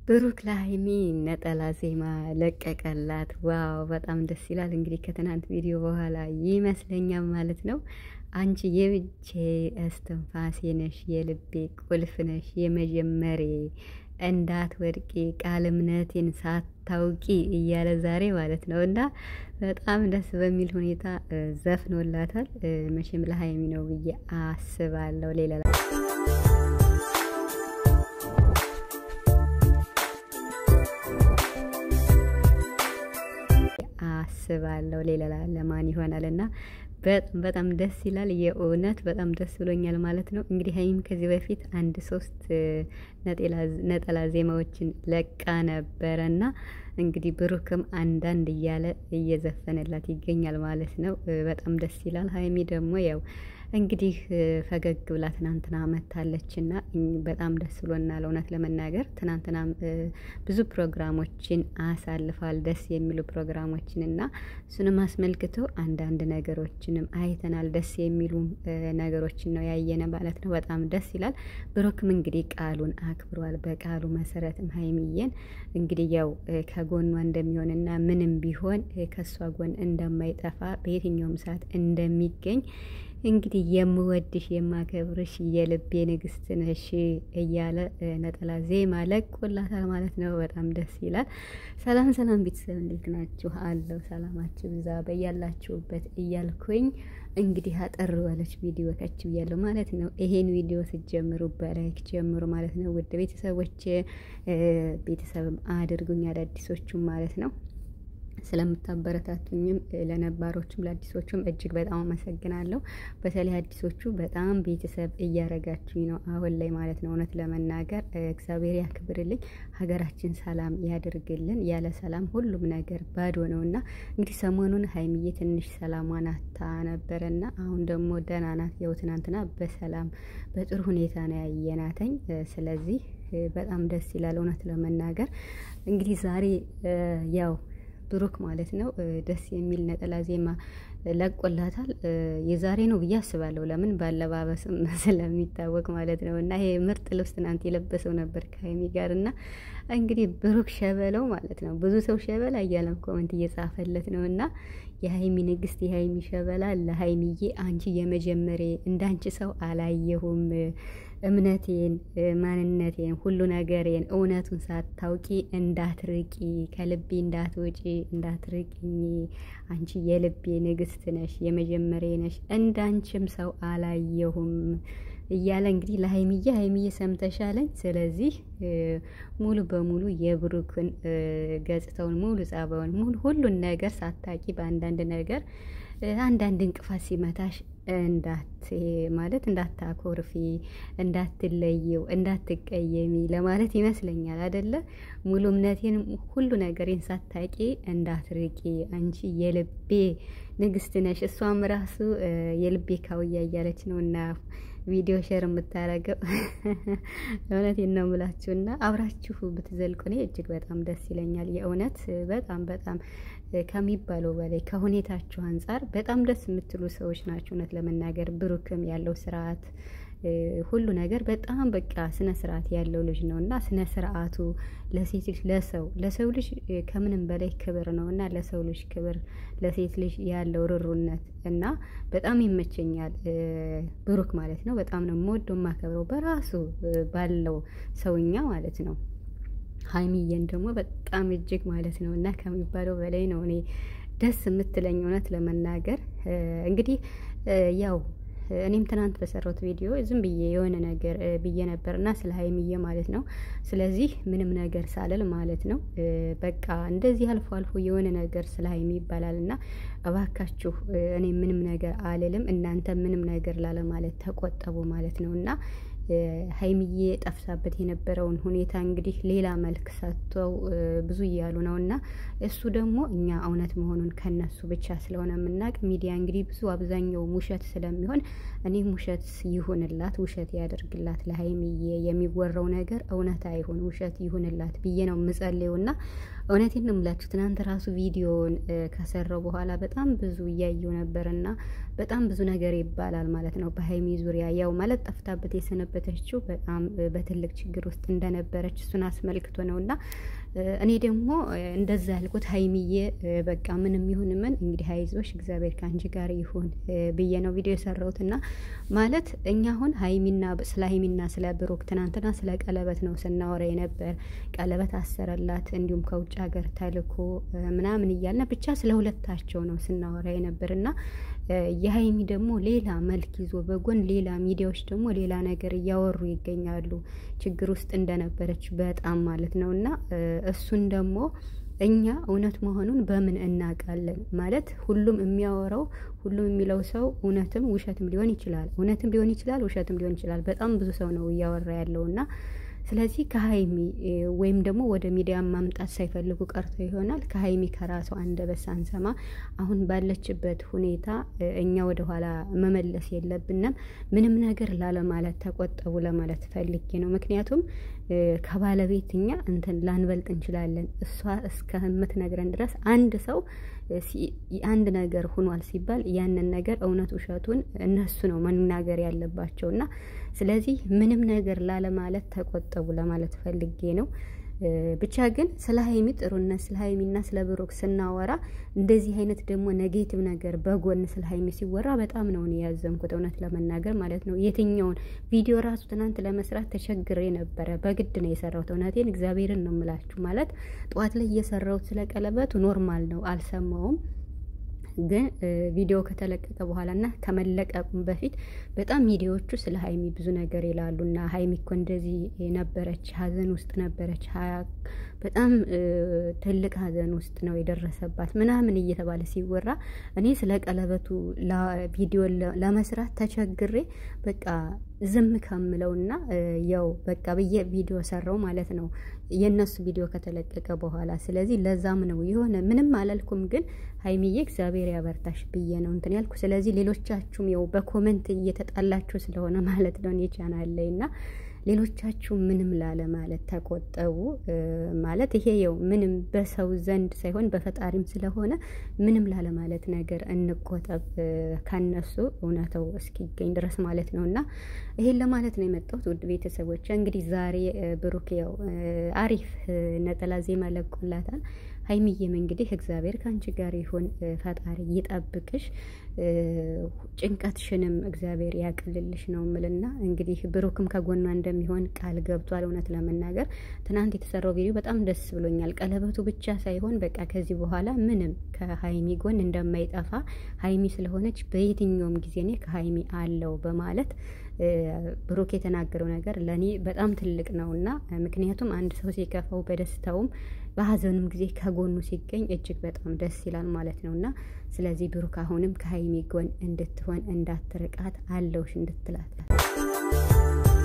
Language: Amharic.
ብሩክ ለሀይሚ ነጠላ ዜማ ለቀቀላት። ዋው በጣም ደስ ይላል። እንግዲህ ከትናንት ቪዲዮ በኋላ ይመስለኛል ማለት ነው። አንቺ የብቼ እስትንፋሴ ነሽ፣ የልቤ ቁልፍ ነሽ፣ የመጀመሬ እንዳት ወድቂ ቃል እምነቴን ሳታውቂ እያለ ዛሬ ማለት ነው እና በጣም ደስ በሚል ሁኔታ ዘፍኖላታል። መቼም ለሀይሚ ነው ብዬ አስባለሁ ሌላ አስባለሁ ሌላ ለማን ይሆናል እና በጣም በጣም ደስ ይላል። የእውነት በጣም ደስ ብሎኛል ማለት ነው። እንግዲህ ሀይሚም ከዚህ በፊት አንድ ሶስት ነጠላ ዜማዎችን ለቃ ነበረ እና እንግዲህ ብሩክም አንዳንድ እያለ እየዘፈነላት ይገኛል ማለት ነው። በጣም ደስ ይላል። ሀይሚ ደግሞ ያው እንግዲህ ፈገግ ብላ ትናንትና መታለች እና በጣም ደስ ብሎናል። እውነት ለመናገር ትናንትና ብዙ ፕሮግራሞችን አሳልፏል፣ ደስ የሚሉ ፕሮግራሞችን እና እሱንም አስመልክቶ አንዳንድ ነገሮችንም አይተናል። ደስ የሚሉ ነገሮችን ነው ያየነ ማለት ነው። በጣም ደስ ይላል። ብሩክም እንግዲህ ቃሉን አክብሯል። በቃሉ መሰረትም ሀይሚዬን እንግዲህ ያው ከጎኗ እንደሚሆንና ምንም ቢሆን ከእሷ ጎን እንደማይጠፋ በየትኛውም ሰዓት እንደሚገኝ እንግዲህ የምወድሽ የማከብርሽ የልቤ ንግስት ነሽ እያለ ነጠላ ዜማ ለቆላታል ማለት ነው። በጣም ደስ ይላል። ሰላም ሰላም ቤተሰብ እንዴት ናችሁ? አለው ሰላማችሁ ብዛ በያላችሁበት እያልኩኝ እንግዲህ አጠር ባለች ቪዲዮ ከች ብያለሁ ማለት ነው። ይሄን ቪዲዮ ስትጀምሩ በላይክ ጀምሩ ማለት ነው። ውድ ቤተሰቦች ቤተሰብም አድርጉኝ አዳዲሶቹም ማለት ነው ስለምታበረታቱኝም ለነባሮቹም ለአዲሶቹም እጅግ በጣም አመሰግናለሁ። በተለይ አዲሶቹ በጣም ቤተሰብ እያረጋችሁኝ ነው አሁን ላይ ማለት ነው። እውነት ለመናገር እግዚአብሔር ያክብርልኝ፣ ሀገራችን ሰላም ያድርግልን። ያለ ሰላም ሁሉም ነገር ባዶ ነው እና እንግዲህ ሰሞኑን ሀይሚዬ ትንሽ ሰላሟን አታ ነበረና አሁን ደግሞ ደህና ናት። ያው ትናንትና በሰላም በጥሩ ሁኔታ ነው ያየናተኝ። ስለዚህ በጣም ደስ ይላል እውነት ለመናገር እንግዲህ ዛሬ ያው ብሩክ ማለት ነው ደስ የሚል ነጠላ ዜማ ለቆላታል። የዛሬ ነው ብዬ አስባለሁ። ለምን ባለባበስም ስለሚታወቅ ማለት ነው። እና ይሄ ምርጥ ልብስ ትናንት የለበሰው ነበር ከሀይሚ ጋር እና እንግዲህ ብሩክ ሸበለው ማለት ነው። ብዙ ሰው ሸበላ እያለም ኮመንት እየጻፈለት ነው እና የሀይሚ ንግስት፣ የሀይሚ ሸበላ ለሀይሚዬ አንቺ የመጀመሬ እንዳንቺ ሰው አላየሁም እምነቴን፣ ማንነቴን፣ ሁሉ ነገሬን እውነቱን ሳታውቂ እንዳትርቂ፣ ከልቤ እንዳትወጪ፣ እንዳትርቂኝ። አንቺ የልቤ ንግስት ነሽ፣ የመጀመሪያ ነሽ፣ እንዳንቺም ሰው አላየሁም እያለ እንግዲህ ለሀይሚዬ ሀይሚዬ ሰምተሻለኝ። ስለዚህ ሙሉ በሙሉ የብሩክን ገጽታውን ሙሉ ጸባውን ሙሉ ሁሉን ነገር ሳታቂ በአንዳንድ ነገር አንዳንድ እንቅፋት ሲመታሽ እንዳት ማለት እንዳታኮርፊ፣ እንዳትለየው፣ እንዳትቀየሚ ለማለት ይመስለኛል አደለ? ሙሉ እምነቴን ሁሉ ነገሬን ሳታቂ እንዳትርቂ፣ አንቺ የልቤ ንግስት ነሽ። እሷም ራሱ የልቤ ካውያ እያለች ነው እና ቪዲዮ ሼር የምታረገው እውነቴን ነው የምላችሁ እና አብራችሁ ብትዘልቁ እኔ እጅግ በጣም ደስ ይለኛል። የእውነት በጣም በጣም ከሚባለው በላይ ከሁኔታችሁ አንጻር በጣም ደስ የምትሉ ሰዎች ናቸው። እውነት ለመናገር ብሩክም ያለው ስርዓት ሁሉ ነገር በጣም በቃ ስነ ስርዓት ያለው ልጅ ነው እና ስነ ስርዓቱ ለሴት ልጅ ለሰው ለሰው ልጅ ከምንም በላይ ክብር ነው እና ለሰው ልጅ ክብር ለሴት ልጅ ያለው ርሩነት እና በጣም ይመቸኛል ብሩክ ማለት ነው። በጣም ነው የምወደው የማከብረው በራሱ ባለው ሰውኛ ማለት ነው። ሀይሚዬን ደግሞ በጣም እጅግ ማለት ነው እና ከሚባለው በላይ ነው እኔ ደስ የምትለኝ እውነት ለመናገር እንግዲህ ያው እኔም ትናንት በሰራሁት ቪዲዮ ዝም ብዬ የሆነ ነገር ብዬ ነበር እና ስለ ሀይሚዬ ማለት ነው። ስለዚህ ምንም ነገር ሳልል ማለት ነው በቃ እንደዚህ አልፎ አልፎ የሆነ ነገር ስለ ሀይሚ ይባላል እና እባካችሁ እኔ ምንም ነገር አልልም፣ እናንተ ምንም ነገር ላለማለት ተቆጠቡ ማለት ነው እና ሀይሚዬ ጠፍታበት የነበረውን ሁኔታ እንግዲህ ሌላ መልክ ሰጥተው ብዙ እያሉ ነው እና እሱ ደግሞ እኛ እውነት መሆኑን ከነሱ ብቻ ስለሆነ የምናውቅ ሚዲያ እንግዲህ ብዙ አብዛኛው ውሸት ስለሚሆን እኔም ውሸት ይሁንላት፣ ውሸት ያደርግላት ለሀይሚዬ የሚወራው ነገር እውነት አይሁን ውሸት ይሁንላት ብዬ ነው የምጸልየው እና እውነቴን ነው የምላችሁ። ትናንት ራሱ ቪዲዮውን ከሰራው በኋላ በጣም ብዙ እያየው ነበር እና በጣም ብዙ ነገር ይባላል ማለት ነው በሀይሚ ዙሪያ ያው ማለት ጠፍታበት የሰነበ የሰነበተችው በጣም በትልቅ ችግር ውስጥ እንደነበረች እሱን አስመልክቶ ነው እና እኔ ደግሞ እንደዛ ያልኩት ሀይሚዬ በቃ ምንም ይሁን ምን እንግዲህ አይዞሽ እግዚአብሔር ከአንቺ ጋር ይሁን ብዬ ነው ቪዲዮ የሰራሁት እና ማለት እኛ አሁን ሀይሚና ስለ ሀይሚና ስለ ብሩክ ትናንትና ስለ ቀለበት ነው ስናወራ የነበር ቀለበት አሰረላት እንዲሁም ከውጭ ሀገር ተልኮ ምናምን እያልን ብቻ ስለ ሁለታቸው ነው ስናወራ የነበር እና የሀይሚ ደግሞ ሌላ መልክ ይዞ በጎን ሌላ ሚዲያዎች ደግሞ ሌላ ነገር እያወሩ ይገኛሉ። ችግር ውስጥ እንደነበረች በጣም ማለት ነው እና እሱን ደግሞ እኛ እውነት መሆኑን በምን እናውቃለን? ማለት ሁሉም የሚያወራው ሁሉም የሚለው ሰው እውነትም ውሸትም ሊሆን ይችላል። እውነትም ሊሆን ይችላል፣ ውሸትም ሊሆን ይችላል። በጣም ብዙ ሰው ነው እያወራ ያለው እና ስለዚህ ከሀይሚ ወይም ደግሞ ወደ ሚዲያ ማምጣት ሳይፈልጉ ቀርቶ ይሆናል ከሀይሚ ከራሷ አንደበት ሳንሰማ አሁን ባለችበት ሁኔታ እኛ ወደኋላ መመለስ የለብንም። ምንም ነገር ላለማለት ተቆጠቡ ለማለት ፈልጌ ነው። ምክንያቱም ከባለቤት እኛ እንትን ላንበልጥ እንችላለን። እሷ እስከምትነግረን ድረስ አንድ ሰው አንድ ነገር ሁኗል ሲባል ያንን ነገር እውነት ውሸቱን እነሱ ነው መናገር ያለባቸው እና ስለዚህ ምንም ነገር ላለማለት ተቆጠቡ ለማለት ፈልጌ ነው። ብቻ ግን ስለ ሀይሚ ጥሩነት ስለ ሀይሚና ስለ ብሩክ ስናወራ እንደዚህ አይነት ደግሞ ኔጌቲቭ ነገር በጎን ስለ ሀይሚ ሲወራ በጣም ነው እኔ ያዘንኩት፣ እውነት ለመናገር ማለት ነው። የትኛውን ቪዲዮ ራሱ ትናንት ለመስራት ተቸግሬ ነበረ። በግድ ነው የሰራሁት። እውነቴን እግዚአብሔርን ነው የምላችሁ። ማለት ጠዋት ላይ እየሰራሁት ስለ ቀለበቱ ኖርማል ነው፣ አልሰማውም ግን ቪዲዮ ከተለቀቀ በኋላ እና ከመለቀቁም በፊት በጣም ሚዲያዎቹ ስለ ሀይሚ ብዙ ነገር ይላሉ እና ሀይሚ እኮ እንደዚህ ነበረች፣ ሀዘን ውስጥ ነበረች፣ በጣም ትልቅ ሀዘን ውስጥ ነው የደረሰባት ምናምን እየተባለ ሲወራ እኔ ስለ ቀለበቱ ቪዲዮ ለመስራት ተቸግሬ በቃ ዝም ከምለውና ያው በቃ ብዬ ቪዲዮ ሰራው ማለት ነው የእነሱ ቪዲዮ ከተለቀቀ በኋላ። ስለዚህ ለዛም ነው የሆነ ምንም አላልኩም፣ ግን ሀይሚዬ እግዚአብሔር ያበርታሽ ብዬ ነው እንትን ያልኩ። ስለዚህ ሌሎቻችሁም ያው በኮመንት እየተጣላችሁ ስለሆነ ማለት ነው እኔ ቻናል ላይ እና ሌሎቻችሁ ምንም ላለ ማለት ተቆጠቡ። ማለት ይሄ ያው ምንም በሰው ዘንድ ሳይሆን በፈጣሪም ስለሆነ ምንም ላለ ማለት ነገር እንቆጠብ ከነሱ እውነተው እስኪገኝ ድረስ ማለት ነው። እና ይሄን ለማለት ነው የመጣሁት ውድ ቤተሰቦች። እንግዲህ ዛሬ ብሩክ ያው አሪፍ ነጠላ ዜማ ለቆላታል። ሀይሚዬም እንግዲህ እግዚአብሔር ከአንቺ ጋር ይሁን፣ ፈጣሪ ይጠብቅሽ፣ ጭንቀትሽንም እግዚአብሔር ያቅልልሽ ነው ምልና እንግዲህ ብሩክም ከጎኗ እንደሚሆን ቃል ገብቷል። እውነት ለመናገር ትናንት የተሰራው ቪዲዮ በጣም ደስ ብሎኛል። ቀለበቱ ብቻ ሳይሆን በቃ ከዚህ በኋላ ምንም ከሀይሚ ጎን እንደማይጠፋ ሀይሚ ስለሆነች በየትኛውም ጊዜ እኔ ከሀይሚ አለው በማለት ብሩክ የተናገረው ነገር ለእኔ በጣም ትልቅ ነው እና ምክንያቱም አንድ ሰው ሲከፋው በደስታውም በሀዘኑም ጊዜ ከጎኑ ሲገኝ እጅግ በጣም ደስ ይላል ማለት ነው እና ስለዚህ ብሩክ አሁንም ከሀይሚ ጎን እንድትሆን እንዳትርቃት አለውሽ እንድትላት